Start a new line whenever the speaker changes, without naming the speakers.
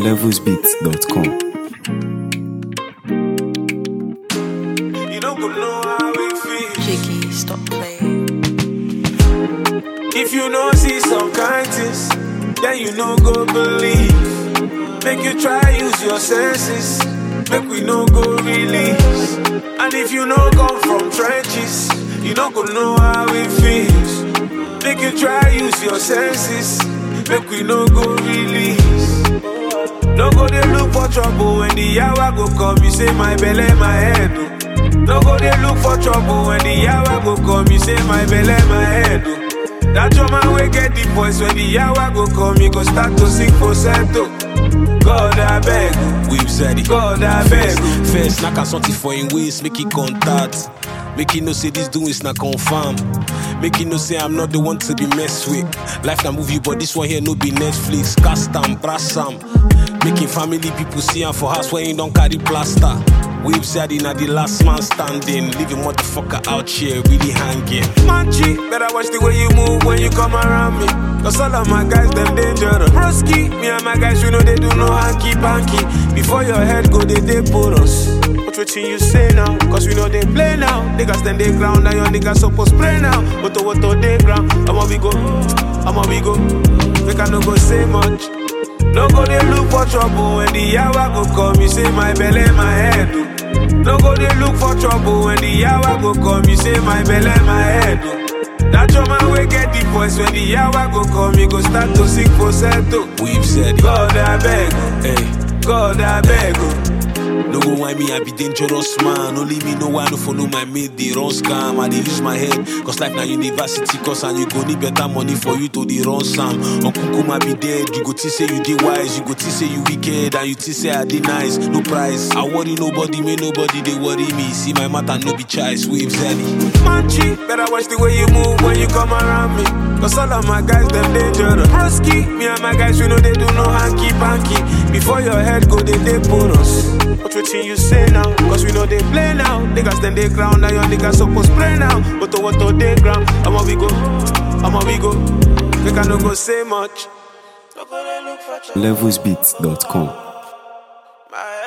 levelsbeats.com.
You don't go know how it feels.
Jiggy, stop playing.
If you know see some kind things, then you no go believe. Make you try use your senses. Make we no go release. And if you no come from trenches, you don't go know how it feels. Make you try use your senses. Make we no go release. No go dey look for trouble when the hour go come. You say my belly, my head. oh. No go dey look for trouble when the hour go come. You say my belly, my head. oh. That your man will get the voice when the hour go come. You go start to sing falsetto. God I beg, oh.
We've said it.
God I beg. oh.
First, knock out something for him waist, make it contact. Make it know say this doing is not confirm. Make it know say I'm not the one to be messed with. Life na movie, but this one here no be Netflix. Cast am, brass am. Making family people see am for house when you don't carry plaster. We've said it na the last man standing. Leave a motherfucker out here really hanging.
Manchi, better watch the way you move when you come around me. Cause all of my guys, them dangerous. Broski, me and my guys, we know they do no hanky panky. Before your head go, they they put us. What what you say now? Cause we know they play now. Niggas then they ground, and your niggas supposed spray now. But to what to they ground, I'ma we go, I'ma we go. Make I no go say much. No go they look for trouble when the hour go come. You say my belly, my head. oh. No go they look for trouble when the hour go come. You say my belly, my head. oh. That your man will get the voice when the hour go come. You go start to sing falsetto.
We've said it.
God I beg, oh.
Hey.
God I beg. oh.
No go why me, I be dangerous man. Only me know why I no follow my mate, they run scam. I dey use my head, cause life na university course and you go need better money for you to the run Sam. Uncle Kuma be dead, you go think say you dey wise, you go think say you wicked, and you think say I dey nice. No price, I worry nobody, may nobody they worry me. See my matter no be choice, waves early.
Manchi, better watch the way you move when you come around me. Cause all of my guys, them dangerous. Broski, me and my guys, we know they do no hanky panky. Before your head go, they they put us. What what you say now? Cause we know they play now. Niggas then they ground, now your niggas supposed spray now. But to what to they ground, I'ma we go, I'ma we go. Make I no go say much. No go they look for trouble.
levelsbeats.com.
My